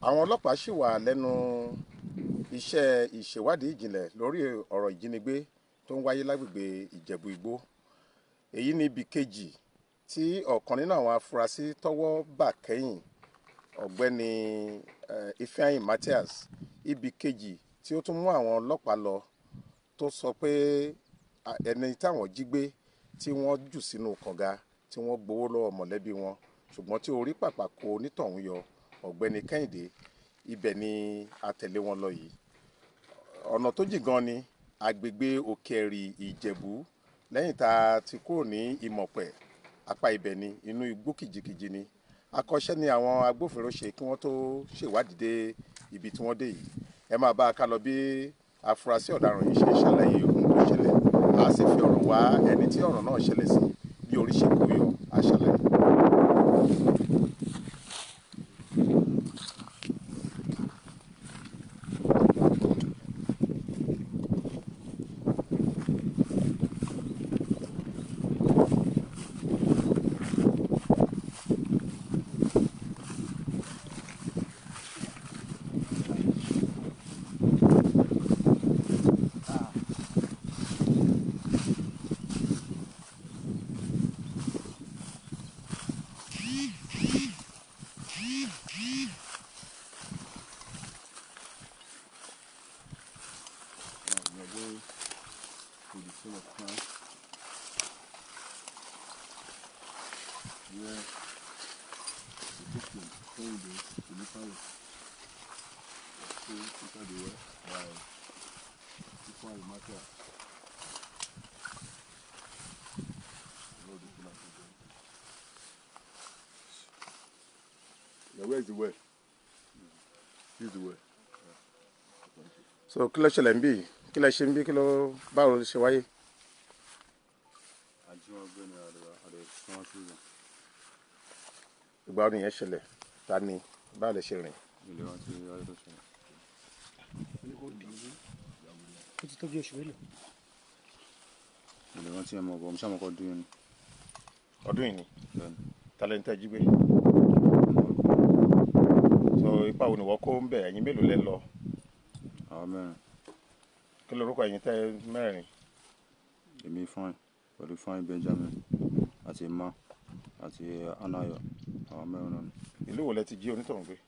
àwọn ọlọ́pàá ṣì wà lẹ́nu iṣẹ́ ìṣèwádìí ìjìnlẹ̀ lórí ọ̀rọ̀ ìjínigbé tó ń wáyé lágbègbè ìjẹ̀bú igbó èyí ni ibi kejì tí ọ̀kan nínú àwọn afurasí tọ́wọ́ bà kẹ́yìn ọ̀gbẹ́ni eh, ifeanyi matthias ibi kejì tí ó tún mú àwọn ọlọ́pàá lọ tó sọ pé ah, ẹni táwọn jí gbé tí wọ́n jù sínú kànga tí wọ́n gbowó lọ́wọ́ mọ̀lẹ́bí wọn ṣùgbọ́n tí orí pàpà kó onítọ̀hún yọ ọ̀gbẹ́ni kẹ́hìndé ibẹ̀ ni a tẹ̀lé wọn lọ yìí ọ̀nà tó jìn gan ni agbègbè òkèèrì ìjẹ̀bú lẹ́yìn tá a ti kúrò ní ìmọ̀pẹ̀ apá ibẹ̀ ni inú igbó kìjikìji ni akọ́ṣẹ́ ni àwọn agbófinró ṣe kí wọ́n tó ṣèwádìí dé ibi tí wọ́n dé yìí ẹ máa bá a ká lọ bí afurasí ọ̀daràn yìí ṣe ṣàlàyé ohun tó ṣẹlẹ̀ a sì fi ọ̀rọ̀ wá ẹni tí ọ̀rọ̀ náà ṣẹlẹ̀ sí bí orí ṣe kó yọ a ṣàlàyé. Now where's the well? This is the well. so kí ló ṣẹlẹ̀ ń bí kí ló ṣe ń bí kí ló báwo ló ṣe wáyé. àjíwọ̀gbé ni àdè àdè fún wọn sílẹ̀ ìgbà wo nìyẹn ṣẹlẹ̀ ta ni báwo lè ṣe rìn. ilé wọn ti ayé tó ṣẹlẹ̀. ó ti tó bí oṣù mélòó ilé wọn ti ẹ̀ mọ̀ bọ̀ mo ṣàmọ̀kọ́ dún yẹn ni ọdún yìí ni bẹ́ẹ̀ni talẹ́ntẹ́ jí gbé. so ipa wo ni wọ́n kó ń bẹ̀ ẹ̀yin mélòó lẹ́ lọ àwọn mẹ́rin kí lorúkọ ẹ̀yin tẹ́ mẹ́rin. èmi fine pẹ̀lú fine benjamin àti emma àti anayo àwọn mẹ́rin náà ni ìlú wo lẹ ti jí onítọ̀hún gbé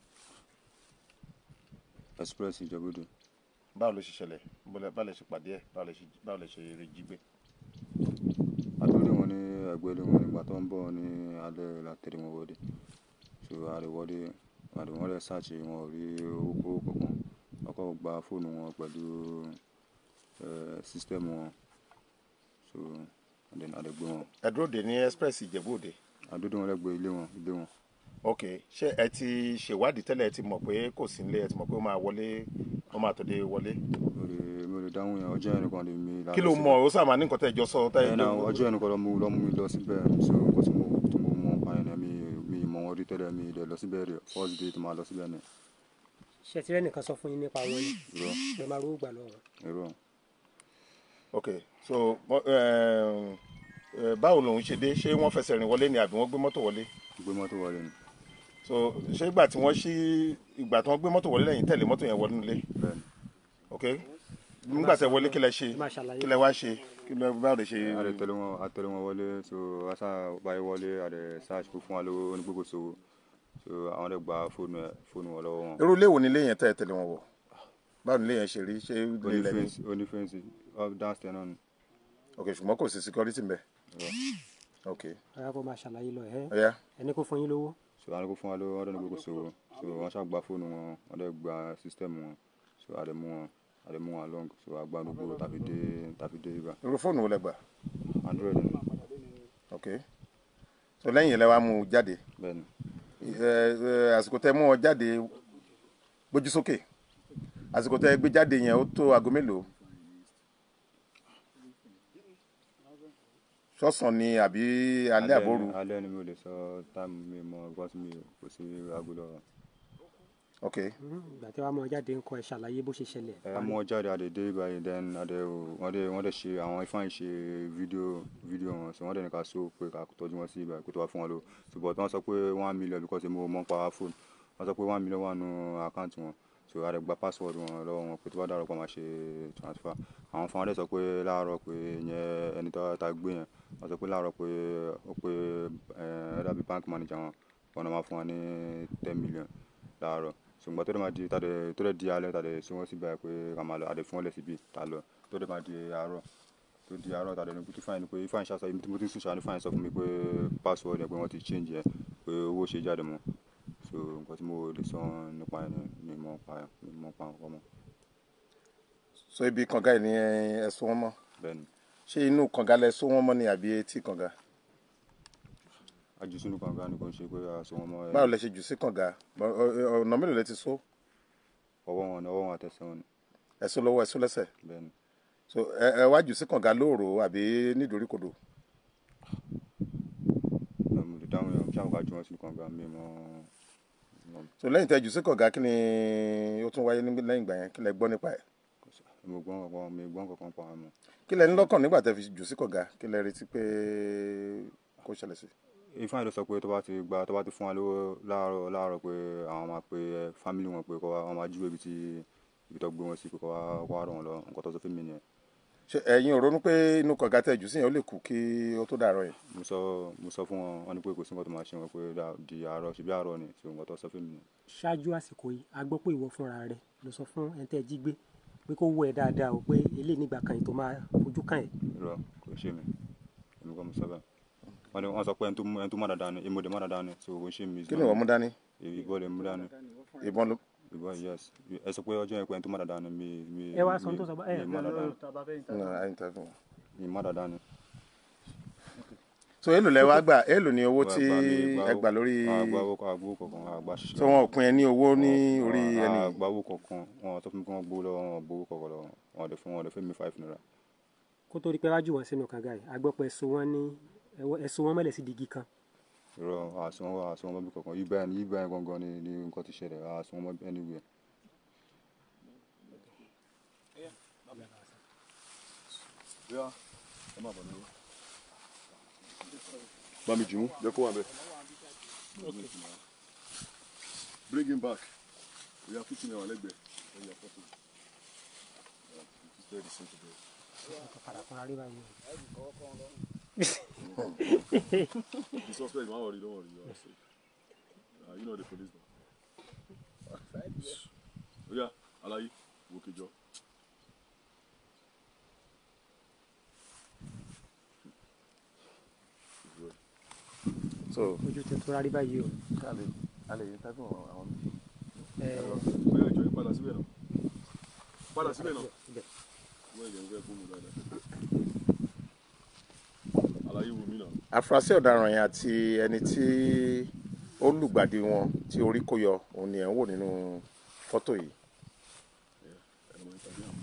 express ìjọgbọdọ báwo ló ṣe ṣẹlẹ̀ bọ́lẹ̀- báwo lẹ ṣe pàdé ẹ̀ báwo lẹ ṣe báwo lẹ ṣe rí jí gbé. àtúndì wọn ní ẹgbẹ́ ilé wọn nígbà tó ń bọ̀ ní alẹ́ látẹ̀lé wọn wọlé so àríwọlé àríwọlé rẹ̀ ṣáàṣì wọn ò rí owó kankan ọkọ̀ gba fóònù wọn pẹ̀lú sísítẹ́ẹ̀mù wọn so àdẹ̀gbẹ́ wọn ẹ dúró dè ní express ìjẹ̀bú òde. àdúdú wọn lẹ́gbẹ̀ẹ́ ilé wọn ilé wọn ok ṣé ẹ ti ṣèwádìí tẹ́lẹ̀ ẹ ti mọ̀ pé kò sí nílé ẹ ti mọ̀ pé ó máa wọlé ó máa tòde wọlé. mo lè mo lè dáhùn yẹn ọjọ́ yẹn nìkan lè mi kí ló mọ̀ ó sábà ní nǹkan tẹ́ ẹ jọ sọ tẹ́ ẹ ẹ̀ náà ọjọ́ yẹn nìkan lọ mú lọ mú mi lọ síbẹ̀ so nǹkan tí mo tí mo mọ̀ pa yẹn mi mi mọ̀ wọn rí tẹ́lẹ̀ mi dẹ̀ lọ síbẹ̀ rẹ̀ first day tí màá lọ síbẹ̀ ni ṣe ti rẹ́nìkan sọ fún yín nípa wọn ni irọ́ ẹ máa rówó gbà lọ́wọ́ wọn. irọ́ ok so bọ́- ẹ, ẹ, báwo lòun ṣe dé ṣé wọ́n fẹsẹ̀ rìn wọlé ni àbí wọ́n gbé mọ́tò wọlé gbé mọ́tò wọlé ni so ṣé ìgbà tí wọ́n ṣí ìgbà tí wọ́n gbé mọ́tò wọlé lẹ́yìn tẹ̀lé mọ́tò yẹn wọlé nílé bẹ́ẹ̀ni ok nígbà tẹ́ wọlé kí lẹ ṣe ẹ máa ṣàlàyé kí lẹ wá ṣe kí lẹ báwo lè ṣe. a lè tẹ̀lé wọn a tẹ̀lé wọn wọlé so asa báyìí wọlé a lè search fún wa lówó onígbòkò sówó so àwọn lè gba fóònù ẹ fóònù wọn lọ́wọ́ wọn irú ilé wo ni ilé yẹn tẹ́ ẹ tẹ̀lé wọn wọ̀ báwo ni ilé yẹn ṣe rí ṣé ilé oní ilẹ̀ ni fẹ́ǹsì oní fẹ́ǹsì up downstairs náà ni ok ṣùgbọ́n kò sí security ń bẹ̀ irọ́ ok ara kó máa ṣàlàyé lọ ẹ ọ̀ya ẹni kó fún yín lówó so àwọn kò fún wa lówó wọn lè gbòkò sówó so wọn ṣáà gba fóònù wọn wọn lè gba system wọn so a lè mú wọn a lè mú wọn along so a gba gbogbo tàbí dé tàbí dé ibà irú fóònù wo lẹ gbà android ni ok so lẹ́yìn yẹn lẹ wá mú un jáde bẹ́ẹ̀ni ẹ ẹ àsìkò tẹ́ mú ọ jáde gbójú sókè àsìkò tẹ́ gbé jáde yẹn ó tó aago mélòó sọ́sàn ni àbí alẹ́ àbóru ni- alẹ́ ni mi ò lè sọ táìmù mi mọ ọgbọ́n tí mi kò sí aago lọ́wọ́ ok ìgbà tí wàá mọ jáde ń kọ ẹ ṣàlàyé bó ṣe ṣẹlẹ̀ ẹ mú ọ jáde àdè dé báyìí then àdè wọn dẹ wọn dẹ ṣe àwọn ifeanyi ṣe fídíò fídíò wọn so wọn dẹ ní ká so pé ká tọ́jú wọn sí ibà kó tó wá fún wọn lò ṣùgbọ́n tí wọ́n sọ pé one million because mo mọ̀ ń pa fóònù wọ́n sọ pé one million wà nù àkáǹtì wọn so a lè gba password wọn lọ́wọ́ wọn pé tó bá dàrọ̀ pa máa ṣe transfer àwọn fún wa dẹ̀ sọ pé láàárọ̀ pé ìyẹn ẹni tó ta gbé yẹn wọ́n sọ pé láàárọ̀ pé ó pé ẹ dàbí bank manager wọn wọn náà máa fún wa ní ten million láàárọ̀ ṣùgbọ́n tó dẹ̀ máa di tàdé tó dẹ̀ di alẹ́ tàdé sí wọn síbẹ̀ pé ká máa lọ àdé fún wọn lẹ̀ síbi tà lọ tó dẹ̀ máa di àárọ̀ tó di àárọ̀ tàdé ní kútu fáìn pé fáìn ṣàṣà ibi tí mo ti ń sùn ṣàní fáìn sọ fún mi pé password yẹn pé wọ́n ti change yẹn pé owó ṣe jáde mọ́ so nǹkan tí mo lè sọ nípa ẹ̀ ni mi mọ̀ pa ẹ̀ mi mọ̀ pa nǹkan mọ́ so ibi kànga yìí ni ẹ so wọn mọ́ bẹ́ẹ̀ ni ṣé inú kànga lẹ so wọn mọ́ ni àbí etí kànga aju sínú kànga ni kò ń ṣe pé a so wọn mọ́ ẹ̀ báwo lẹ ṣe jù sí kànga Ọ- ọ- ọ̀nà mélòó lẹ ti so ọwọ́ wọn ni ọwọ́ wọn àtẹsẹ̀ wọn ni ẹ so lọ́wọ́ ẹ so lẹ́sẹ̀ bẹ́ẹ̀ ni so ẹ ẹ wá jù sí kànga lóòrò àbí nídòríkodò ẹ̀ mo lè dáhùn yẹn ṣáà ká ju wọn sínú kànga mi mọ́ mọ́ so lẹ́yìn tẹ́ jù sí kànga kí ni ó tún wáyé ní- lẹ́yìn ìgbà yẹn kí lẹ gbọ́ nípa ẹ̀ mo gbọ́n kankan mi gbọ́n kankan pa wọn mọ́ kí lẹ ní lọ́kàn nígbà tẹ́ fi jù sí kànga kí lẹ retí pé kó ṣẹlẹ̀ sí ifeanyi ló sọ pé tó bá ti gba tó bá ti fún wa lówó láàárọ̀ láàárọ̀ pé àwọn máa pe ẹ fámìlì wọn pé kó wá wọn máa júwèé ibi tí ibi tó gbé wọn sí pé kó wá kó wá ràn wọn lọ nǹkan tó sọ fún mi nìyẹn ṣe ẹ̀yin ò ronú pé inú kànga tẹ́ jù sí yẹn ó lè kú kí ó tó dàárọ̀ yẹn mo sọ mo sọ fún wọn wọn ní pé kò sí nǹkan tó máa ṣe wọn pé dà- di àárọ̀ ṣe bí àárọ̀ ni so nǹkan tó sọ fún mi nìyẹn ṣáájú àsìkò yìí a gbọ́ pé ìwọ fúnra rẹ ló sọ fún ẹni tẹ́ ẹ jí gbé pé kó wọ ẹ dáadáa o pé eléyìí nígbà kan yìí tó máa fojú kàn ẹ́ irọ́ kò ṣe mí èmi kọ́ mo sọ bẹ́ẹ̀ wọ́n ní wọ́n sọ pé ẹni tó mú ẹni tó má dáadáa ni èmi ò dé má dáadáa ni so kò ṣe mí kí ni ìwọ mú dání ìbọn lè mú dání ìbọn ló ìbọn yes ẹ sọ pé ọjọ́ yẹn pé ẹni tó má dáadáa ni mi mi ẹ wá sọ mi- ohun tó sọ bá- ẹ, mi má dáadáa ni ń àyìntà fún wọn. mi má dáadáa ni. so èlò lẹ wá gbà èlò ni owó tí Wọ́n gbà mí, ẹ gbà lórí àgbà owó àgbà owó kọ̀ọ̀kan àgbà ṣiṣẹ́. so wọn ò pín ẹ ní owó ní orí ẹni yìí? àgbà owó kọ̀ọ̀kan wọn sọ fún mi kí wọ́n gbowó lọ́wọ́ wọn gbowó kọ̀ọ̀kan lọ́wọ́ wọn dẹ̀ fún wọn dẹ̀ fún mi five naira. kó tó rí pé wájú wọn sínú kànga yìí a gbọ́ pé ẹ so wọn ní ẹ so wọn mọ́lẹ̀ sí digi kan irọ́ àsùn wọn àsùn wọn mọ́bí kọ̀ọ̀kan yìí báyìí yìí báyìí gangan ni ni nǹkan ti ṣẹlẹ̀ àsùn wọn mọ́bí anywhere. Yeah. ẹ má bọ̀ ní o. bá mi jù ú jẹ́ kó wà bẹ́ẹ̀. bring him back. we are putting him on lẹ́gbẹ̀ẹ́. Then you are putting. Yeah, it's very simple. padà fúnra rí báyìí o. The suspect, don't worry, don't worry. You are safe. Uh, you know the police now. Oh yeah, Alayi, Woke Joe. so Mm. ojú tẹ tó rárí báyìí o. a lè yí tábìlì àwọn ẹ Bóyá ìjọ yín padà síbẹ̀ náà. Padà síbẹ̀ náà. ibẹ̀. Wọ́n ìjọ ń fẹ́ fún mi dáadáa. Alayi wù mí náà. afurasí ọ̀daràn yẹn àti ẹni tí ó lùgbàdì wọn tí orí kó yọ òun ni ẹ̀ ń wò nínú fọ́tò yìí Ẹ̀rọ máa ń tàbí àwọn.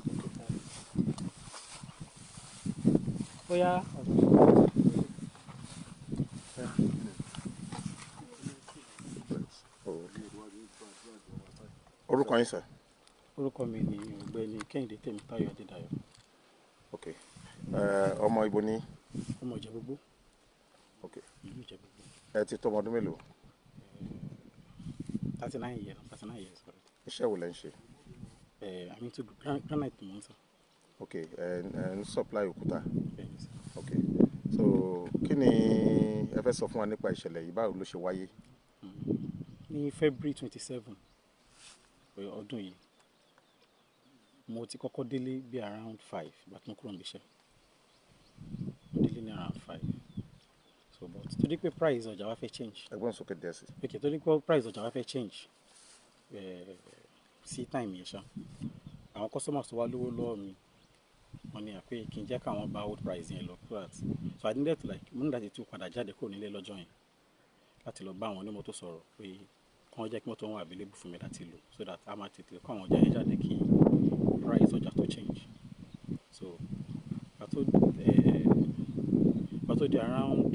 bóyá orúkọ yín sir orúkọ mi ni ọ̀gbẹ́ni kẹ́hìndé tèmítáyọ̀ adédayọ̀ ok Eh, ọmọ ibo ní ọmọ ìjẹ̀búgbó ok ìlú ìjẹ̀búgbó ẹ ti tó ọmọ ọdún mélòó thirty nine years thirty nine years correct iṣẹ́ wo lẹ ń ṣe ẹ àmì tó gran- granite mò ń sọ ok ẹ ẹ ń supply òkúta bẹ́ẹ̀ ni sọ. ok so kí ni ẹ fẹ́ sọ fún wa nípa ìṣẹ̀lẹ̀ yìí báwo ló ṣe wáyé ní february twenty seven ọdún yìí mo ti kọ́kọ́ délé bí around five ìgbà tí mo kúrò níbi iṣẹ́ mo délé ní around five so but torí pé price ọjà wa fẹ́ change ẹgbọ́n sókè díẹ̀ sí ok torí pé price ọjà wa fẹ́ change eh, sí time yẹn ṣá àwọn customers tó wá lówó lọ́wọ́ mi wọ́n ní àpé kí n jẹ́ káwọn bá old price yẹn lọ so that so I needed to like mo ní láti tún padà jáde kúrò nílé lọ́jọ́ yẹn láti lọ bá àwọn onímọ́tò sọ̀rọ̀ pé kí wọ́n jẹ́ kí mọ́tò wọn available fún mi láti lò so that a máa tètè kó àwọn ọjà yẹn jáde kí price ọjà tó change so pàtó eh, pàtó di around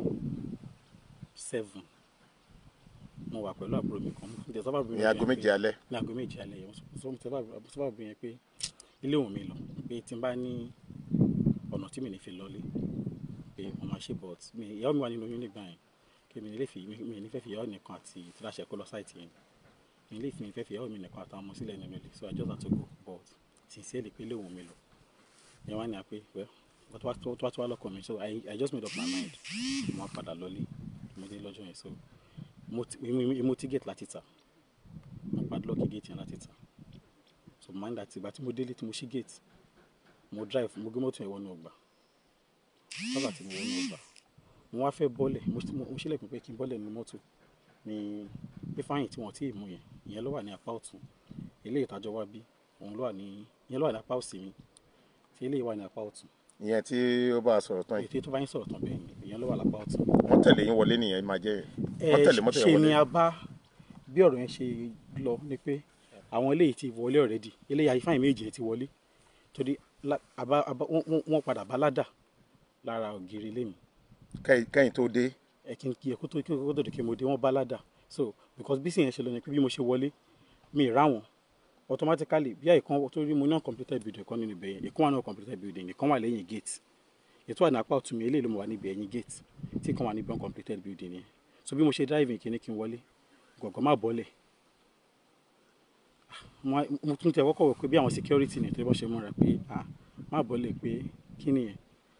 seven mo wà pẹ̀lú àbúrò mi kan mo tẹ̀ sọ́fà àbúrò mi ní aago kan méje pé- alẹ́ ní aago méje alẹ́ yẹn sọ mo sọ́fà àbúrò mi yẹn pé ilé òun mi lọ pé tí n bá ní ọ̀nà tí mi ní fi lọlé pé mo máa ṣe but mi ìyàwó mi wà nínú oyún nígbà yẹn kí pé mi ní lè fi mi mi ní fẹ́ fi ìyàwó mi nìkan àti tíráṣẹ kó lọ sáìtì yẹn mi ní lè fi mi fẹ́ fi ìyàwó mi nìkan àtàwọn ọmọ sílẹ̀ nínú ilé so I just had to go but sincerely pé léwu mi lọ yẹn wá ní àpé well but wá tó wá tó wá lọ́kàn mi so I I just made up my mind mo á padà lọlé mo dé lọ́jọ́ yẹn so mo ti mo- mo ti gate láti tà mo padlock gate yẹn láti tà so mind that ìgbà tí mo délé tí mo ṣí gate mo drive mo gbé mọ́tò yẹn wọnú ọgbà sábà tí mo wọnú ọgbà mo wá fẹ́ bọ́lẹ̀ mo ṣí- mo mo ṣílẹ̀kùn pé kí n bọ́lẹ̀ nínú mọ́tò ní pé fáyìn tí wọ́n tí ì mú yẹn ìyẹn ló wà ní apá ọ̀tún eléyìí ìtajọ wá bí òun ló wà ní ìyẹn ló wà ní apá òsì mi tí eléyìí wà ní apá ọ̀tún ìyẹn tí ó bá a sọ̀rọ̀ tán yìí èyí tó bá yín sọ̀rọ̀ tán bẹ́ẹ̀ ni ìyẹn ló wà lápá ọ̀tún. wọ́n tẹ̀lé yín wọlé nìyẹn máa jẹ́ wọ́n ẹ tẹ̀lé mọ́tò ṣe yẹn ni wọlé a bá bí ọ̀rọ̀ yẹn ṣe lọ ni pé àwọn eléyìí ti wọlé already eléyìí àyífáyìn méjì yẹn ti wọlé torí lá- àbá- àbá- wọ́n- wọ́n wọ́n padà bá ládà lára ògiri ilé mi Kẹ́yìn- kẹ́yìn tó dé ẹ kí n kí ẹ kó tó kí n kó tó di kí mo dé wọ́n bá ládà so because bí sì yẹn ṣe lọ ni pé bí mo ṣe wọlé mi ì ráwọn automatically bí àìkan tó rí mo ní uncompleted building kan nínú ibẹ̀ yẹn ìkan wà ní uncompleted building ìkan wà lẹ́yìn gate ètò wà ní apá ọ̀tún mi eléyìí ló mọ̀ wà níbi ẹ̀yìn gate tí ìkan wà níbi uncompleted building yẹn so bí mo ṣe driving kí ni kí n wọlé gọ̀gọ̀ má bọ́lẹ̀ mo mo tún tẹ wọ́kọ̀ wọ̀ pé bí àwọn security ni tó bọ́ ṣe múra pé ah má bọ́lẹ̀ pé kí nìyẹn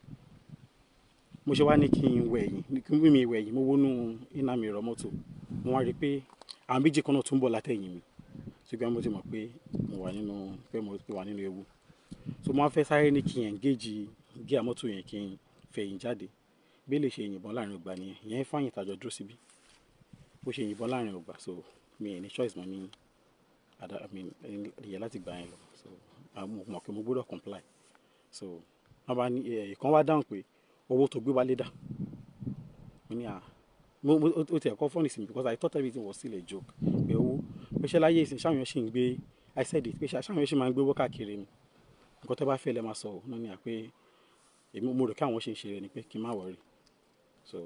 mo ṣe wá ní kí n wẹ̀ yìí kí n bí mi wẹ̀ yìí mo wọnú iná mi rọ mọ́tò mo wá rí i pé àwọn méjì kan náà tún bọ̀ látẹ̀yìn mi ṣùgbọ́n mo ti mọ̀ pé mo wà nínú pé mo wà nínú ewu so mo wá fẹ́ sáré ní kí n engage gíà mọ́tò yẹn kí n fẹ̀yìn jáde bí lè ṣe yìnbọn láàrin ọgbà nìyẹn ìyẹn fáyìn tàjọ dúró síbí bó ṣe yìnbọn láàrin ọgbà so mi ì ní choice mọ́ ní àdá mi ìyẹn láti gbà yẹn lọ so àwọn mo mọ̀ pé mo gbọ́dọ̀ comply so wọ́n bá ní ẹ̀ ìkan wá dáhùn pé owó tó gbé wálé dà mo ní à mo mo ó tiẹ̀ kọ́ fọ́nì sí mi because I thought everything was still a joke pé owó pé ṣé láyé ìsìn ṣáwọn yẹn ṣì ń gbé I said it pé ṣáwọn yẹn ṣì máa ń gbé owó káàkiri ni nǹkan tó bá fẹ́ lẹ́ máa sọ ọ́ náà ni à pé èmi mo rò kí àwọn ṣe ń ṣe rẹ̀ ni pé kí n má wọrí so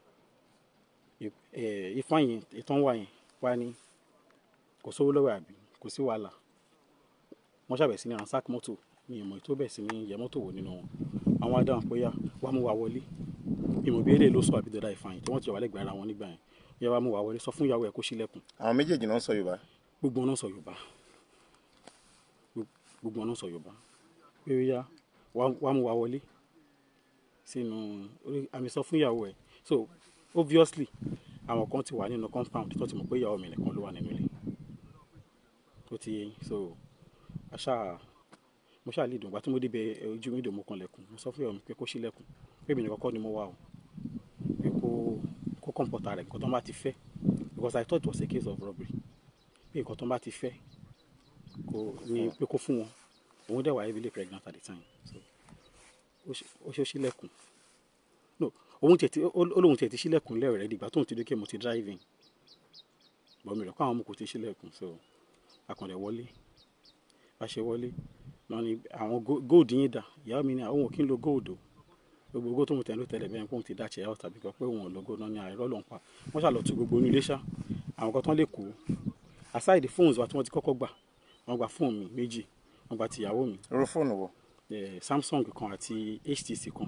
ìfọ̀yìn ìtàn wà yẹn wá ní kò sówó lọ́wọ́ àbí kò sí wàhálà wọ́n ṣàbẹ̀ sí ní ransack mọ́tò ní ìmọ̀ ètò bẹ̀ sí ní yẹ mọ́tò wò nínú wọn àwọn adáhùn pé yá wàá mú wa wọlé ìmọ̀ bí eléyìí ló sọ àbí dọ́dá ìfàyìn tí wọ́n ti jọ wà lẹ́gbẹ̀ẹ́ ara wọn nígbà yẹn yẹ wàá mú wa wọlé sọ fún ìyàwó ẹ̀ kó ṣílẹ̀kùn àwọn méjèèjì náà ń sọ yorùbá gbogbo wọn náà sọ yorùbá gbogbo wọn náà sọ yorùbá pé yá wàá mú wa wọlé sínú orí àmì sọ fún ìyàwó ẹ̀ so obviously àwọn kan ti wà nínú compound tó ti mọ̀ pé ìyàwó mi nìkan ló wà nínú ilé ó ti yé yín so àṣà mo ṣáà lè dùn ìgbà tí mo débẹ̀ ojú mi dùn mo kanlẹ̀kùn mo sọ fún ìyàwó mi pé kó ṣílẹ̀kùn pé mi nìkan kọ́ ni mo wà o pé kó kó kọ̀ǹpọ̀tà rẹ̀ nǹkan tó ń bá ti fẹ́ because I thought it was a case of robbery pé nǹkan tó ń bá ti fẹ́ kó ní pé kó fún wọn òun dẹ̀ wà heavily pregnant at the time so ó ṣe ó ṣílẹ̀kùn no òun tiẹ̀ ti ó lóun tiẹ̀ ti ṣílẹ̀kùn lẹ́rọ̀ rẹ̀ dìgbà tóun ti dókè mo ti driving bọ̀ mi rẹ̀ kó àwọn ọmọ kò ti ṣílẹ̀kùn so akọ̀dẹ̀ wọlé bá ṣe wọlé náà ni àwọn gold yín dà ìyá mi ní àwọn ò kí ń lo gold o gbogbo gold tó mo tẹ̀ ló tẹ̀lé bẹ́ẹ̀ kóun ti dá ṣẹ̀yà tàbí kan pé òun ò lo gold náà ní àìrọ́ ló ń pa wọ́n ṣàlọ́ tu gbogbo onílé ṣá àwọn kan tán lè kó aside phones wa tí wọ́n ti kọ́kọ́ gbà wọ́n gba fóònù mi méjì wọ́n gba tìyàwó mi irú fóònù wo samsung kan àti htc kan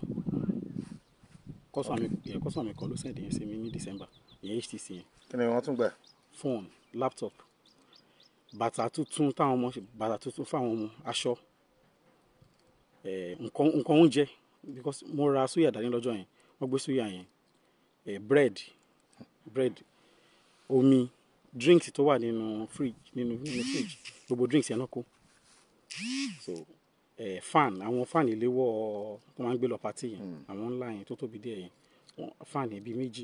kọ́sọ̀ mi kan ló sẹ̀dí yẹn sí mi ní december ìyẹn htc yẹn kí ni wọ́n tún gbà phone laptop bàtà tuntun táwọn ọmọ bàtà tuntun fáwọn ọmọ aṣọ nǹkan nǹkan oúnjẹ because mo ra suya dání lọ́jọ́ yẹn wọ́n gbé suya yẹn bread bread omi drinks tó wà nínú fridge nínú nínú fridge gbogbo drinks yẹn náà kó so eh, fan àwọn fan ìléwọ́ tó máa ń gbé lọ pàtí yẹn àwọn ńlá yẹn tó tóbi díẹ̀ yẹn fan yẹn bíi méjì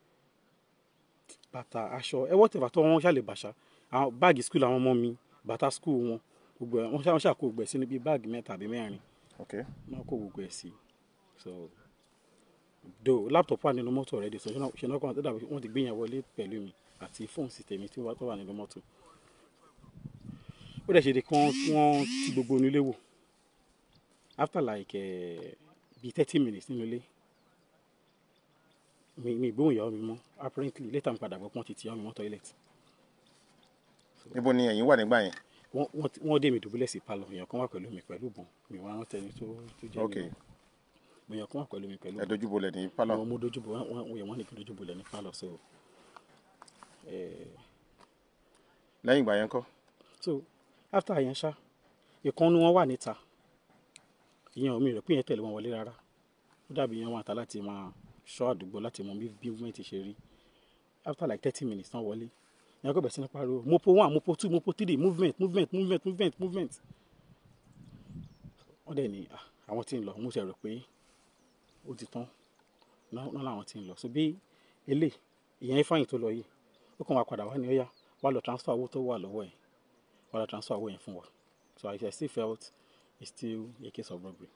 bàtà aṣọ ẹ wọ́n tẹ̀fà tó wọ́n ṣàlè bàṣà àwọn báàgì skul àwọn ọmọ mi bàtà skul wọn gbogbo ẹ wọ́n ṣàkó gbogbo ẹ̀ sínú bíi báàgì mẹ́ta àbí mẹ́rin okay wọ́n kó gbogbo ẹ̀ sí so do laptop wà nínú mọ́tò rẹ̀ dé so ṣe náà kàn tó dàbí wọ́n ti gbé yẹn wọlé pẹ̀lú mi àti fóònù sí tèmi tí wọ́n tó wà nínú mọ́tò ó dẹ̀ ṣe de kí wọ́n ti gbogbo onílé wò after like uh, bíi thirty minutes nínú ilé mi mi gbóhùn ìyàwó mi mọ́ apparently later mi padà gbọ́ pọ́n ti ti ìyàwó mi mọ́ toilet níbo ni ẹ̀yin wà nígbà yẹn wọ́n wọ́n wọ́n dé mi dùbúlẹ̀ sí palọ̀ èèyàn kan wà pẹ̀lú mi pẹ̀lú bọ̀n mi wá rántí ẹni tó tó jẹ́ Okay. mi èèyàn kan wà pẹ̀lú mi pẹ̀lú ẹ dojúbolẹ̀ ní pálọ̀ àwọn mo dojúbo wọn wọn wọn ní kí n dojúbo lẹ ní pálọ̀ so eh, lẹ́yìn ìgbà yẹn kọ́ so after yẹn ṣá ìkan nu wọn wà níta ìyẹn omi rẹ̀ pé yẹn tẹ̀lé wọn wọlé rárá ó dàbí yẹn wọn àtà láti máa ṣọ́ àdúgbò láti mọ bí bí movement ṣe rí after like thirty minutes tán wọlé ìyẹn kò bẹ̀rẹ̀ sí ní pariwo mopo one mopo two mopo three movement movement movement movement movement wọ́n dẹ̀ ní "Ah, àwọn tí ń lọ mo ṣe rò pé ó ti tán náà náà làwọn tí ń lọ so bí elé ìyẹn fáyìn tó lọ yìí ó kàn wá padà wá ní ọ̀yá wá lọ transfer owó tó wà lọ́wọ́ ẹ̀ wá lọ transfer owó yẹn fún wa so I still felt it's still a case of robbery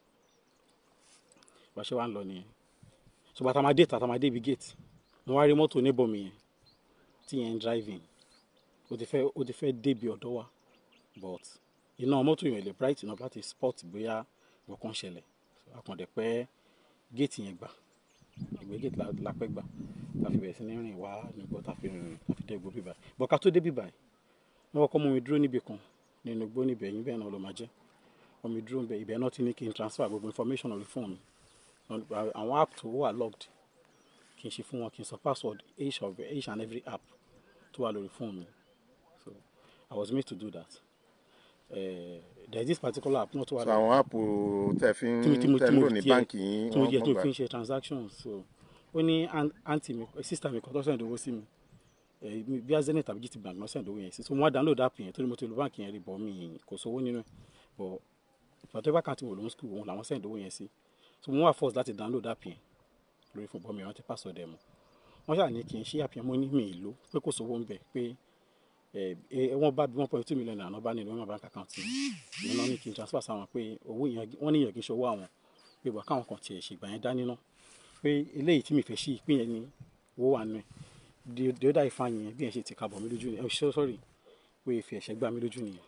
bá a ṣe wá ń lọ nìyẹn so bàtà máa dé tàtà máa dé ibi gate mo wá rí mọ́tò níbọ̀ mi yẹn tí yẹn ń driving ó ti fẹ́ ó ti fẹ́ débi ọ̀dọ́ wa but iná mọ́tò yẹn ò lè bright enough láti spot bóyá nǹkan ṣẹlẹ̀ so àkàndẹ̀ pẹ́ gate yẹn gbà ìgbẹ́ gate la la pẹ́ gbà la fi bẹ̀rẹ̀ sí ní rìn wá nígbà tá a fi rìn tá a fi dé igbó bíbá but ká tó dé bíbá yìí wọ́n kọ́kọ́ mú mi dúró níbi kan nínú igbó níbẹ̀ yín bẹ́ẹ̀ náà ló máa jẹ́ wọ́n mi dúró níbẹ̀ ibẹ̀ náà ti ní kí n transfer gbogbo information orí fóònù mi àwọn app tó wà logged kí n ṣe fún wọn kí n sọ password each of each and every app tó wà lórí fóònù mi so I was made to do that uh, there is this particular app náà tó wà so àwọn áàpù tẹ fi ń tí mo tí mo tẹ tí ń mo lò ní tiẹ̀- báǹkì yín tí mo wọ́n jẹ mọ̀ tó gbà fi ń ṣe transactions so ó ní an- aunty mi sister mi kan tó send owó sí mi eh, mi- bí Zenith tàbí GT Bank náà send owó yẹn sí so mo wá download app yẹn torí mo ti lo báǹkì yẹn rí bọ̀ mi kò sówó nínú ẹ̀ bọ̀ whatever account mo lò ń school òun làwọn send owó yẹn sí so mo wá force láti download app yẹn lórí fún bọ́mi rántí password ẹ̀ mọ́ wọ́n ṣáà ní kí n ṣí app yẹn mo ní mi ì lò pé kò sówó ń bẹ̀ pé ẹ ẹ wọ́n bá bí one point two million naira bá nínú wọn bank account mi ìyẹn náà ní kí n transfer sáwọn pé owó yẹn wọ́n ní yẹn kí n ṣe owó àwọn pé wà káwọn kan tiẹ̀ ṣègbà yẹn dání ná pé eléyìí tí mi fẹ́ ṣí ìpín yẹn ni owó wà nù ẹ̀ di di ọ̀dà ìfà yẹn bí yẹn ṣe ti kabọ̀ mí lójú ni ẹ ṣe sọ́rí pé ìfẹ́ ẹ̀ṣẹ̀ gbà mí lójú nìyẹn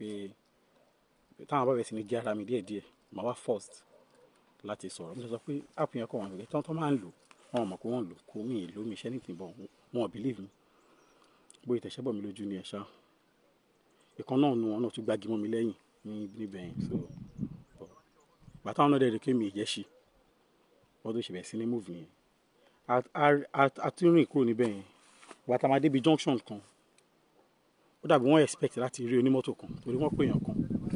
pé táwọn bá bẹ̀ sí ni gé ara mi díẹ̀díẹ̀ màá wá first láti sọ̀rọ̀ mo sọ pé app yẹn kọ̀ wọ́n àgbẹ̀ tán tán máa ń lò wọn ò mọ̀ pé wọ́n ń lò kó mi ì lò mi iṣẹ́ nìkan bọ̀ wọn ò believe mi bóyá ìtẹ̀sẹ̀ bọ̀ mí lójú ni ẹ̀ ṣá ìkan náà nu wọn náà tún gbági mọ́ mi lẹ́yìn ní níbẹ̀ yẹn so but bàtà wọn náà dẹ̀ rí pé mi ì jẹ́ ṣe wọ́n tó ṣe bẹ̀rẹ̀ sí ní move yẹn A- a- a- a tún rìn kúrò níbẹ̀ yẹn bàtà máa débi junction kan ó dàbí wọ́n expect láti rí onímọ́tò kan torí wọ́n pè yàn kan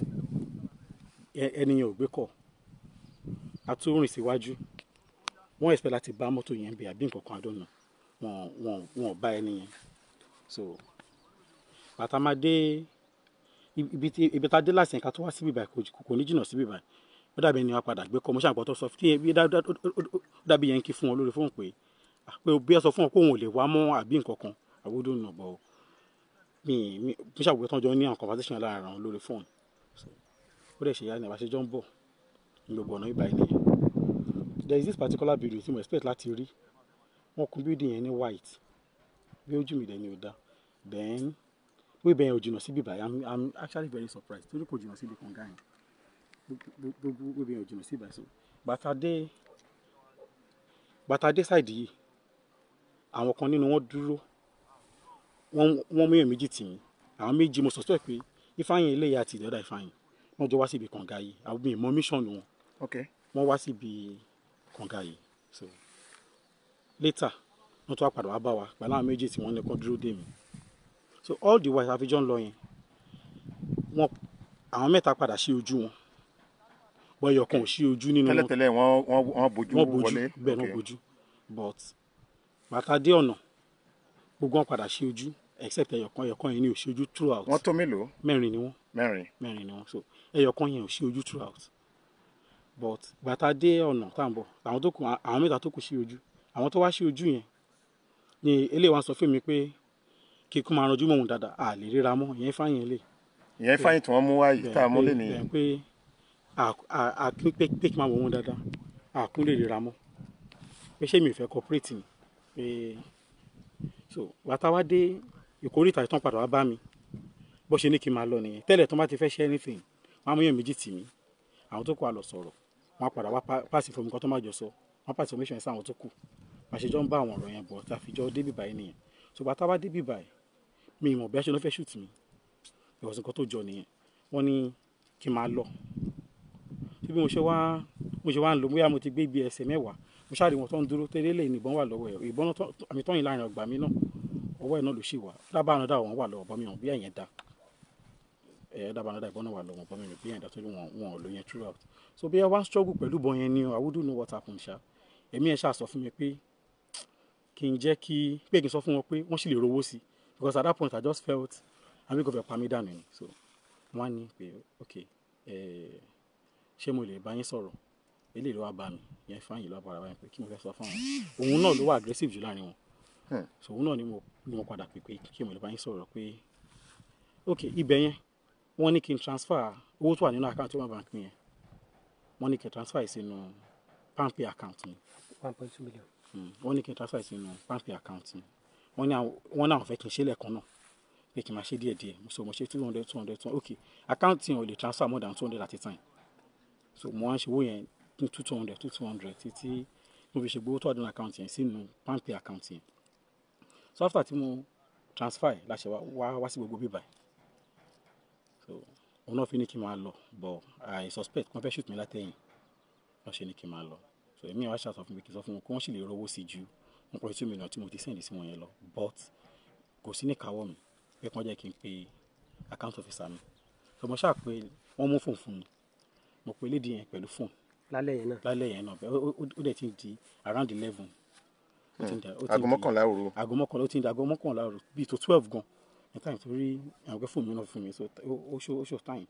Ẹ- ẹni yẹn ò gbé kọ̀ a tún rìn síwájú wọ́n expect láti bá mọ́tò yẹn bẹ̀ àbí nǹkan kan àdónà wọn wọn wọn ò bá ẹni yẹn so bàtà máa dé ibi tí ibi tá a dé láti ẹ̀ka tó wá síbí báyìí kò jì- kò ní jìnnà síbí báyìí ó dàbí ẹni wá padà gbé kọ́ mo ṣàǹkọ́ tó sọ fún yẹn bí dá- dá- ó- ó- ó dàbí yẹn kí fún wọn lórí fóònù pé ah, pé bí ẹ sọ fún wọn pé òun ò lè wá mọ́ àbí nǹkan kan àwòdò nà bọ̀ mi mi mo ṣàgbé tán jọ ní àwọn conversation láàárín àwọn lórí fóònù So, ó dẹ̀ ṣe yá ni àbáṣe jọ ń bọ̀ ní gbogbo ọ̀nà ìbáyìí nìyẹn there is this particular building tí mo expect láti rí wọ́n kùn building yẹn ní white bí ojú mi dẹ̀ ni ò dá then wíì bẹ́ẹ̀ ò jìnnà síbí báyìí i'm i'm actually very surprised torí kò jìnnà síbi kànga yẹn gbogbo wíì bẹ́ẹ̀ ò jìnnà síbí báyìí so bàtà dé bàtà dé side yìí àwọn kan nínú wọn dúró wọ́n wọ́n mú èèyàn méjì tì mí àwọn méjì mo suspect pé ifeanyi eléyà àti ìdọ́dà ifeanyi wọ́n jọ wá síbi kànga yìí àwọn mi ì mọ mission wọn ok wọ́n wá síbi kànga yìí so later wọ́n tún wá padà wá bá wa pẹ̀lú àwọn méjì tí wọ́n ní kó dúró dè mí so all the while àfijọ́ ń lọ yẹn wọ́n àwọn mẹ́ta padà sí ojú wọn wọ́n ẹyọ kan ò sí ojú nínú wọn tẹ́lẹ̀tẹ́lẹ̀ wọ́n wọ́n wọ́n bójú wọ́n bojú wọlé bẹ́ẹ̀ náà ok. bojú but bàtà dé ọ̀nà gbogbo wọn padà sí ojú except ẹyọ kan ẹyọ kan yẹn ní ò sí ojú throughout wọ́n tó mélòó mẹ́rin ni wọ́n mẹ́rin mẹ́rin ni wọ́n so ẹyọ kan yẹn ò sí ojú throughout but bàtà dé ọ̀nà tá à ń bọ̀ àwọn tó kù àwọn mẹ́ta tó kù sí ojú àwọn tó wá sí ojú yẹn ni eléyìí wá sọ fún mi pé kí n kún máa ranjú mọ́ òun dáadáa à lè ríra mọ́ ìyẹn fáyẹn lè ìyẹn fáyìn tí wọ́n mú wá yìí tá a mú lé ní bẹ́ẹ̀ pé àkín pé pé kí n máa wọ̀ wọ́n dáadáa àkún lè ríra mọ́ pé ṣé mi ò fẹ́ cooperate ni pé so bàtà wá dé ìkórìtà ìtàn padà wá bá mi bó ṣe ní kí n máa lọ nìyẹn tẹ́lẹ̀ tó bá ti fẹ́ ṣe anything wọ́n á mú yẹn méjì tì mí àwọn tó kù á lọ sọ̀rọ̀ wọ́n á padà wá pa- pass information kan tó má jọ sọ wọ́n á pass information sí àwọn tó kù àṣejọ́ ń bá àwọn ọ̀rọ̀ yẹn bọ̀ tá a fi jọ débì báyìí nìyẹn so bàtà wá débì báyìí mi ì mọ̀ bí a ṣe lọ́ fẹ́ shoot mi ìwọ̀sùn kan tó jọ nìyẹn wọ́n ní kí n máa lọ bí mo ṣe wá mo ṣe wá ń lò bóyá mo ti gbé ibi ẹsẹ̀ mẹ́wàá mo ṣáà rí wọn tó ń dúró tẹ́lẹ̀ lè nìbọn wà lọ́wọ́ ẹ̀ ìbọn tó àmì tọ́yìn láàrin ọgbà mi náà ọwọ́ ẹ̀ náà ló ṣì wà dábàá náà dà wọ́n wà lọ́wọ́ bọ́ mi hàn bí ẹ̀yẹn dá ẹ̀ dábàá náà dà ìbọn náà wà lọ́wọ́ bọ́ mi hàn bí ẹ̀yẹn dá torí wọn wọn ò lò yẹn throughout so bí ẹ wá ń struggle pẹ̀lú ìbọn yẹn ni o I wouldn't know what happened ṣá èmi ẹ̀ ṣáà sọ fún mi pé kí n jẹ́ kí pé kí n sọ fún wọn pé wọ́n sì lè rówó sí because at that point I just felt àmì kò fẹ́ pa mí dànù ni so wọ́n á ní pé ok eh, ṣé mo lè bá yín sọ̀rọ̀ eléyìí ló wá bá mi yẹn fáyìn ló wá bára báyìí pé kí mo fẹ́ sọ fún àwọn òun náà ló wà aggressive jù láàrin wọn Hmm. so òun náà ni mo ni mo padà pè pé kí mo lè bá yín sọ̀rọ̀ pé ok ibẹ̀ yẹn wọ́n ní kí n transfer owó tó wà nínú account Wema bank mi yẹn wọ́n ní kí n transfer yìí sínú palmpay account mi one point two million. Mm, wọ́n ní kí n transfer yìí sínú palmpay account mi wọ́n ní àwọn- wọ́n náà fẹ́ kí n ṣe lẹ́ẹ̀kan náà pé kí n máa ṣe díẹ̀ díẹ̀ so mo ṣe two hundred two hundred two hundred ok account yẹn ò lè transfer more than two hundred at a time so mo wá ń ṣe owó yẹn ní two two hundred two two hundred títí mo fi ṣe gbowó tó wà nínú account yẹn sínú palmpay account yẹn so after tí mo transfer yìí láṣẹ wá wá wá sí gbogbo bíbá yìí so òun náà fi ní kí n máa lọ but I suspect wọ́n fẹ́ shoot mi látẹ̀yìn wọ́n ṣe ní kí n máa lọ so èmi wá ṣàtọ̀ fún mi kí n sọ fún wọn kí wọ́n sì lè rówó sí ju one point two million tí mo ti send sí wọn yẹn lọ but kò sí ní káwọ́ mi pé kí wọ́n jẹ́ kí n pe account officer mi so mo ṣáà pé wọ́n mú fóònù fún mi mo pe lédi yẹn pẹ̀lú fóònù lálẹ́ yẹn náà lálẹ́ yẹn náà bẹ́ẹ̀ ó- ó ó dẹ̀ ti ń di around eleven ó ti ń di ó ti ń aago di- mọ́kànlá òru aago mọ́kànlá ó ti ń di aago mọ́kànlá òru bíi tó twelve gan ní time tó rí àwọn akẹ́kọ̀ọ́ fóònù mi náà fún mi so ó ó ṣó ó ṣó time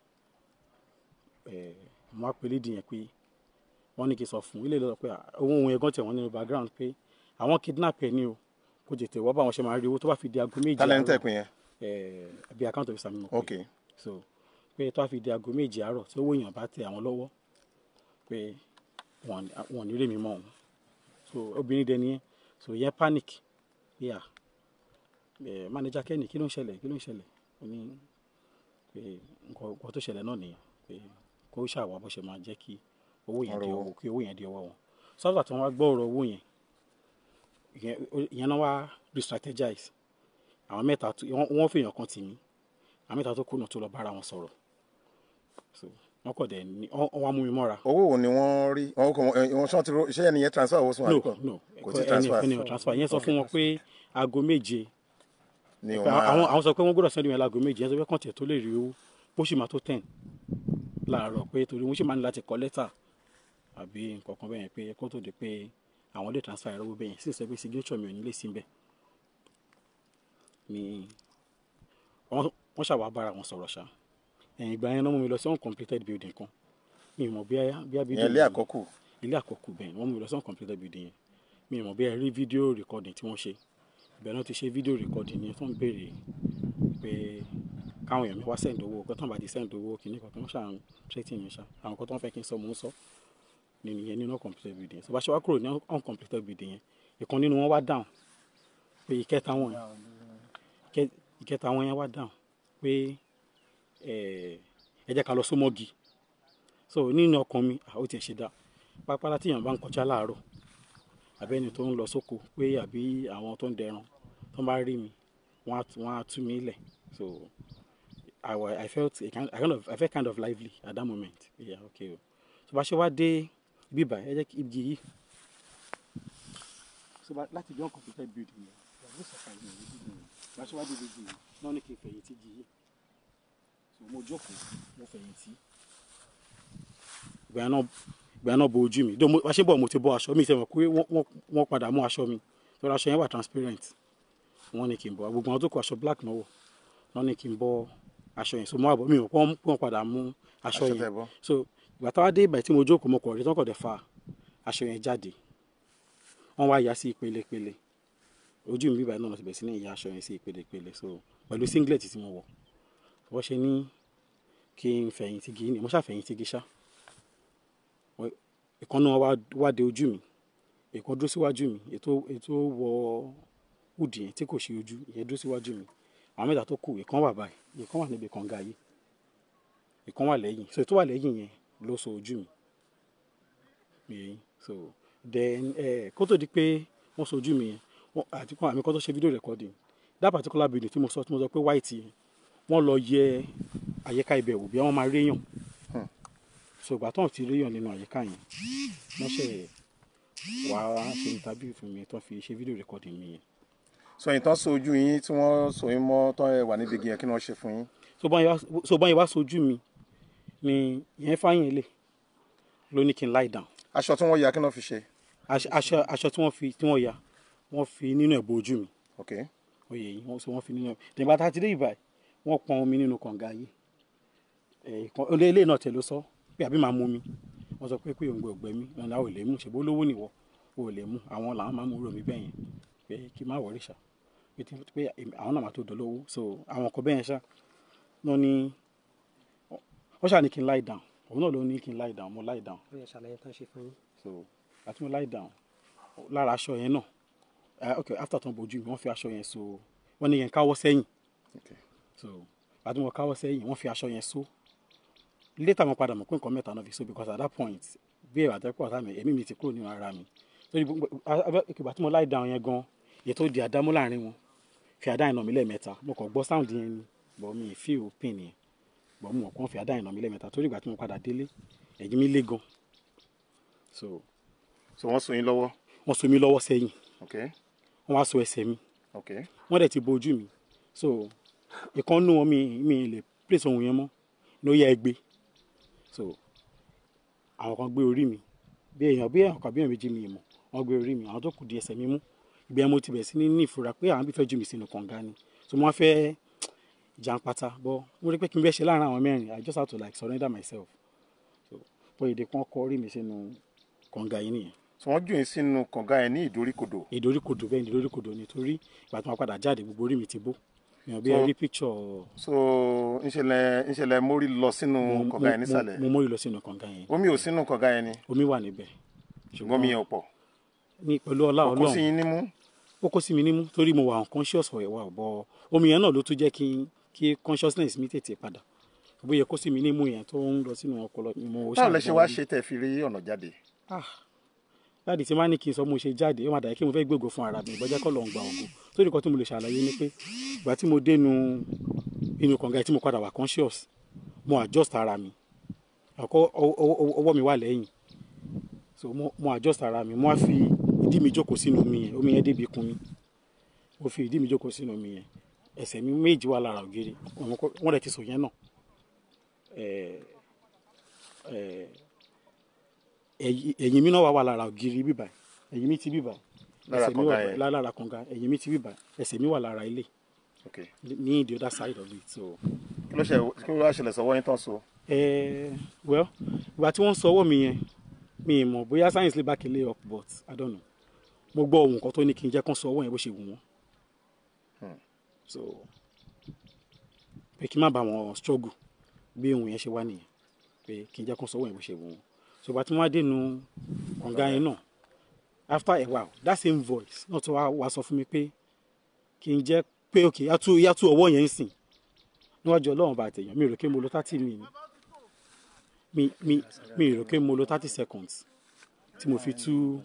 ẹ̀ mo á pe lédi yẹn pé wọ́n ní kí n sọ fún ilé ìlọ́dọ̀ pé owó ohun ẹ̀gán tẹ̀ wọ́n nínú background pé àwọn kidnap ẹ̀ ní o kó tètè wọ́n bá wọn ṣe máa rí owó tó bá fi di aago méje tálẹ̀ ń àárọ̀ tẹ̀ pín yẹn ẹ̀ bí account officer mi mọ̀ pé ok so pé tó bá fi di aago méje àárọ̀ tí owó èèyàn bá tẹ àwọn lọ́wọ́ pé wọn wọn ò ní rèmi mọ́ òun so obìnrin dẹni yẹn so yẹn panic pé à ẹ manager kẹ́ni kí ló ń ṣẹlẹ̀ kí ló ń ṣẹlẹ̀ ó ní pé nǹkan nǹkan tó ṣẹlẹ̀ náà nìyẹn pé kó ṣàwọ̀ bó ṣe máa jẹ́ kí owó yẹn di Ọ̀rọ̀ ọwọ́ kí owó yẹn di ọwọ́ wọn sọ́dọ̀ tí wọ́n wá gbọ́ ọ̀rọ̀ owó yẹn ìyẹn ìyẹn náà wá re-strategize àwọn mẹ́ta tó wọ́n wọ́n fèèyàn kan tì mí àwọn mẹ́ta tó kùnà tó lọ bára wọn sọ̀rọ̀ so wọ́n kọ̀ dẹ̀ ní wọ́n wọ́n wá mú mi mọ́ra owó wo ni wọ́n rí wọn kò wọn ṣé ti ro ṣé ẹni yẹn transfer owó sí wọn no àbíkọ́? no kò tí ẹni transfer ẹni ò transfer yẹn sọ fún wọn pé aago méje ni pé wọn máa àwọn àwọn sọ pé wọ́n gbọ́dọ̀ sẹ́ndì yẹn láago méje yẹn sọ pé kàn tiẹ̀ tó lè rí owó bó sì máa tó ten láàárọ̀ pé torí wọ́n sì máa ní láti kọ lẹ́tà àbí nǹkan kan bẹ́ẹ̀ yẹn pé kó tó di pé àwọn lè transfer ẹ̀rọ owó bẹ́ẹ̀ yẹn sì sọ pé signature mi ò ní lè sí bẹ́ẹ̀ ni wọ́n wọ́n ṣàwá bára wọn sọ̀rọ̀ ṣá ẹ̀yìn ìgbà yẹn náà mú mi lọ sí uncompleted building kan mi ò mọ̀ bí i bí i building yẹn lé yìí- àkọ́kù ilé àkọ́kù bẹ́ẹ̀ ni wọ́n mú mi lọ sí uncompleted building yẹn mi ò mọ̀ bí ẹ rí fídíò recording tí wọ́n ṣe ibẹ̀ náà ti ṣe fídíò recording yẹn tó ń béèrè pé káwọn èèyàn mi wá send owó kó tán bá ti send owó kìíní kan tó ń ṣàn threatening mi ṣá àwọn kan tó ń fẹ́ kí n sọ mò ń sọ nínú yẹn nínú uncompleted building yẹn so bá ṣe wá kúrò ní uncompleted building yẹn ìkan nínú wọn wá down pé ìkẹta wọn yẹn ìkẹ- ìkẹta wọn yẹn wá down pé ẹ ẹ jẹ́ ká lọ sómọ́gi so nínú ọkàn mi àwọn ò tiẹ̀ ṣe dá pápálá tíyàn bá ń kọjá láàárọ̀ àbẹ́ni tó ń lọ sóko pé àbí àwọn tó ń dẹran tó bá rí mi wọ́n á wọ́n á tú mi lẹ̀ so I, wa- I felt a kind, I kind of I felt kind of lively at that moment yeah okay o so bá ṣe wá dé bíbá ẹ jẹ́ kí igi yìí so bá láti bí uncompleted building yẹn wà ní sọ̀kalẹ̀ ní building yẹn bá ṣe wá dé igi yìí náà ní kí n fẹ̀yìntì igi yìí so mo jókòó mo fẹ̀yìntì ìgbà yẹn náà ìgbà yẹn náà bo ojú mi dó mo wá ṣe bọ̀ mo ti bọ́ aṣọ mi ìṣẹ̀wọ̀n pé wọ́n- wọ́n wọ́n padà mú aṣọ mi lọ́dọ̀ aṣọ yẹn wà transparent wọ́n ní kí n bọ́ gbogbo àwọn tó kọ aṣọ black náà wọ̀ wọ́n ní kí n bọ́ aṣọ yẹn so mo wà bọ́ mi ò pọ́n wọ́n padà mú aṣọ Aṣọ yẹn tẹ́ bọ́. so ìgbà táwa dé ìgbà tí mo jókòó mo kọ̀ rí tọ́kọ̀ dẹ̀ fa aṣọ yẹn jáde wọ́n wá ya sí ìpele ìpele ojú mi bíbá náà ti bẹ̀ sí ní ìyá aṣọ yẹn sí ìpele ìpele so pẹ̀lú singlet tí mo wọ̀ wọ́n ṣe ní kí n fẹ̀yìntì gí ni mo ṣàfẹ̀yìntì gí ṣá ìkan náà wá wá de ojú mi ìkan dúró síwájú mi ètò ètò wọ húdì yẹn tí kò ṣe ojú ìyẹn dúró síwájú mi àwọn mẹ́ta tó kù ìkan wà báyìí ìkan wà níbi kànga yìí ìkan wà lẹ́yìn so ètò wà lẹ́yìn yẹn ló so ojú mi yẹn so then ẹ kó tó di pé wọ́n so ojú mi yẹn wọ́n- àti kan àmì kan tó ṣe fídíò recording that particular building tí mo sọ tí mo sọ pé white yẹn wọ́n lọ yẹ àyíká ibẹ̀ wò bí wọ́n máa rí èèyàn so ìgbà tó ń ti ríyàn nínú àyíká yẹn wọ́n ṣe wá ṣe interview fún mi tó fi ṣe video recording mi yẹn so ìtàn so ojú yín tí wọ́n so yín mọ́ tán ẹ wà níbi igi yẹn kí ni wọ́n ṣe fún yín. so báyìí wá so báyìí wá sojú mi ni yẹn fáyìn lè ló ní kí n lie down aṣọ tí wọ́n ya kí ni wọ́n fi ṣe. aṣọ aṣọ aṣọ tí wọ́n fi tí wọ́n ya wọ́n fi nínú ẹ̀ bo ojú mi ok oyè yìí wọ́n so wọ́n fi nínú ẹ̀ tẹ̀gbà tá a ti dé ìbàyìí wọ́n pọn omi nínú kànga yìí ẹ̀ẹ̀kan ilé náà tẹ̀ ló sọ pé àbí máa mú mi wọ́n sọ pé pé òǹgbẹ ògbẹ mi ọ̀nà ò lè mú ṣèbó lówó nìwọ ò lè mú àwọn làwọn máa mú rò mí bẹ́yẹn pé kí n má wọrí ṣá pé tí pé èmi- àwọn náà máa tó dolówó so àwọn kan bẹ́yẹn ṣá lọ ní wọ́n ṣáà ní kí n lie down òun náà ló ní kí n lie down mo lie down ó yẹ ṣàlàyé tán ṣe fún yín. so àti mo lie down lára aṣọ yẹn náà eh, ok after tó ń bojú mi wọ́n fi aṣọ yẹn so wọ́n ní yẹn káwọ́ sẹ́yìn ok so àti mo káwọ́ sẹ́yìn wọ́n fi aṣọ yẹn so later mo padà mọ̀ pé nǹkan mẹ́ta náà fi so because at that point bí ẹ̀rọ àtẹ́kọ̀ ọ̀tá mi ẹ̀mí mi ti kúrò nínú ara mi so ìgbà tí mo lie down yẹn gan èyí tó di àdámú láàrin wọn fi àdá ìnà mi lẹ́ẹ̀mẹ́ta mo kàn gbọ́ sound yẹn ni but mi ì feel pain yẹn but mo mọ̀ kàn fi àdá ìnà mi lẹ́ẹ̀mẹ́ta torí ìgbà tí mo padà délé ẹ̀yìn mi lé gan so so wọ́n so yín lọ́wọ́ wọ́n so mi lọ́wọ́ sẹ́yìn ok wọ́n wá so ẹsẹ̀ mi ok wọ́n dẹ̀ ti bojú mi so ìkan nú wọn mi mi lè place ohun yẹn mọ́ ní ó yẹ ẹgbẹ́ so àwọn kan gbé orí mi bí èèyàn bí èèyàn kan bí èèyàn méjì mi mọ̀ wọ́n gbé orí mi àwọn tó kù di ẹsẹ̀ mi mú ìgbà yẹn mo ti bẹ̀ sí ní ní ìfura pé àwọn bí fẹ́ jù mí sínú kànga ni so wọ́n fẹ́ jàǹpátá bọ́ mo rí pé kí n bẹ́ ṣe láàrin àwọn mẹ́rin I just have to like surrender myself so bọ́ èdè kan kọ orí mi sínú kànga yìí nìyẹn so wọ́n jù yín sínú kànga yẹn ní ìdoríkodò ìdoríkodò bẹ́ẹ̀ ni ìdoríkodò nítorí ìgbà tí wọ́n padà jáde gbogbo orí mi ti bó èèyàn bí So- ẹ rí picture so ńṣẹlẹ̀ ńṣẹlẹ̀ mórí lọ sínú mo- kànga yẹn mo- nísàlẹ̀ mo mórí lọ sínú kànga yẹn omi ò sínú kànga yẹn ni omi wà níbẹ̀ ṣùgbọ́n mi yẹn ò pọ̀ ní pẹ̀lú ọlá kò kó sí ọlọ́run yín nímú ó kó sí mi nímú torí mo wà unconscious for a while but omi yẹn náà ló tún jẹ́ kí kí consciousness mi tètè padà bóyá kó sí mi nímú yẹn tó ń lọ sínú ọpọlọ ni mo báwo lẹ ṣe wá ṣàgbọ́n ṣe tẹ̀ fi rí ọ̀nà jáde ah láti tí máa ní kí n sọ mo ṣe jáde ó máa dàbí kí mo fẹ́ gbégo fún ara mi ìbọjẹ́ kọ́ lọ ń gba ògo torí nǹkan tí mo lè ṣàlàyé ni pé ìgbà tí mo dénú inú kànga tí mo padà wà conscious mo adjust ara mi àkọ́ ọwọ́- ọwọ́ ọwọ́ mi wà lẹ́yìn so mo mo adjust ara mi mo á fi ìdí mi jókòó sínú omi yẹn omi yẹn débi ikùn mi mo fi ìdí mi jókòó sínú omi yẹn ẹsẹ̀ mi méjì wà lára ògiri àwọn kọ́- wọ́n dẹ̀ ti sọ yẹn náà ẹ̀ẹ́ ẹ̀ẹ́ ẹ̀yìn ẹ̀yìn mi náà wà wà lára ògiri bíbà ẹ̀yìn mi ti bíbà Lára ẹsẹ̀ mi kànga wà yẹn. lá- lára kànga ẹ̀yìn mi ti bíbà ẹsẹ̀ mi wà lára ilé ok ní the other side of it so kí ló ṣe kí ló wá ṣẹlẹ̀ sọ́wọ́ yín tán so eh, well ìgbà tí wọ́n sọ ọwọ́ mi yẹn mi ì mọ̀ bóyá science lè back ilé up but I don't know mo gbọ́ ohun kan tó ní kí n jẹ́ kán sọ ọwọ́ yẹn bó ṣe wù wọ́n Hmm. so pé kí n má bá wọn struggle bí ohun yẹn ṣe wá nìyẹn pé kí n jẹ́ kán sọ ọwọ́ yẹn bó ṣe wù wọ́n so ìgbà tí wọ́n á dénú kànga yẹn náà after a while that same voice náà tó wá wá sọ fún mi pé kí n jẹ́ pé ok yàtú yàtú ọwọ́ yẹn ń sìn níwájú ọlọ́run bá tẹ̀yàn mi ò rò pé mo lo thirty mi mi mi mi ò rò pé mo lo thirty seconds tí mo fi tú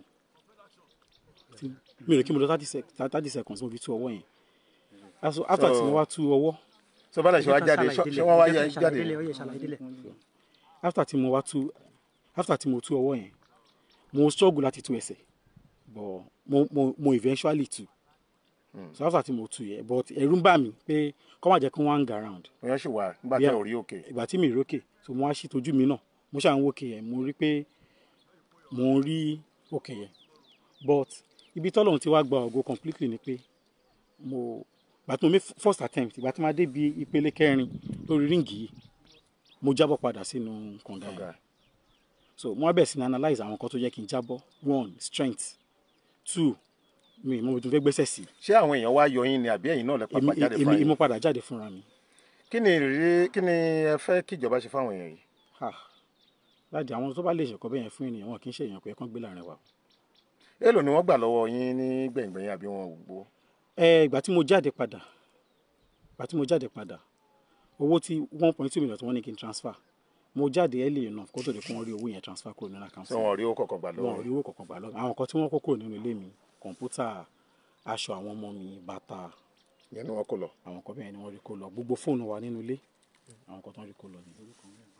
tí- mi ò rò pé mo lo thirty sec thirty seconds tí mo fi tú ọwọ́ yẹn Aso- after tí mo wá tú ọwọ́ so bá lè ṣe wá jáde ṣọ- ṣé wọ́n wá yá yín jáde ó yẹ ṣàlàyé délẹ̀. after tí mo wá tú after tí mo tú ọwọ́ yẹn mo struggle láti tú ẹsẹ̀ but mo mo mo eventually tú so after tí mo tú yẹn but ẹ̀rù ń bà mí pé kọ́ máa jẹ́ kí wọ́n hang around òyìn ṣì wà nígbà Yeah. tẹ ò rí òkè ìgbà tí mi ì rókè so mo wá sí tójú mi náà mo ṣáà ń wókè yẹn mo rí pé mo ń rí òkè yẹn but ibi tọ́lọ́run ti wá gba ògo completely ni pé mo ìgbà tí mo make first attempt ìgbà tí mo dé bi ìpele kẹrin lórí ríǹgì yìí mo jábọ́ padà sínú kànga ọ̀gá yẹn so mo wá bẹ̀rẹ̀ sí ní analyse àwọn kan tó jẹ́ kí n jábọ́ one strength two mi mo tún fẹ́ gbẹ́sẹ̀ sí ṣé àwọn èèyàn wá yọ yín ni àbí ẹ̀yin náà lẹ èmi pàpà jáde èmi fún èmi yín padà jáde fúnra mi kí ni ìrírí kí ni ẹ fẹ́ kí ìjọba ṣe fáwọn èèyàn yìí Ah, láti àwọn tó bá lè ṣẹ̀kọ́ bẹ́yẹn fún ènìyàn wọn kì í ṣe èèyàn pé kán gbé láàrin wa. èèlò ni wọ́n gbà lọ́wọ́ yín ní gbẹ̀ngbẹ̀yìn àbí wọn ò gbó ẹ ìgbà tí mo jáde padà ìgbà tí mo jáde padà owó tí one point two million tí wọ́n ní kí n transfer mo jáde early enough kó tó di kó wọ́n rí owó yẹn transfer kúrò nínú account ṣé wọn ò rí owó kọ̀ọ̀kan gbà wọn lọ́wọ́ ò rí yín owó kankan gbà lọ́wọ́ àwọn kan tí wọ́n kó kúrò nínú ilé mi kọ̀ǹpútà aṣọ àwọn ọmọ mi bàtà ìyẹn ni wọ́n kó lọ àwọn kan bẹ́ẹ̀ ni wọ́n rí kó lọ gbogbo fóònù wa nínú ilé àwọn kan tó ń rí kó lọ ní.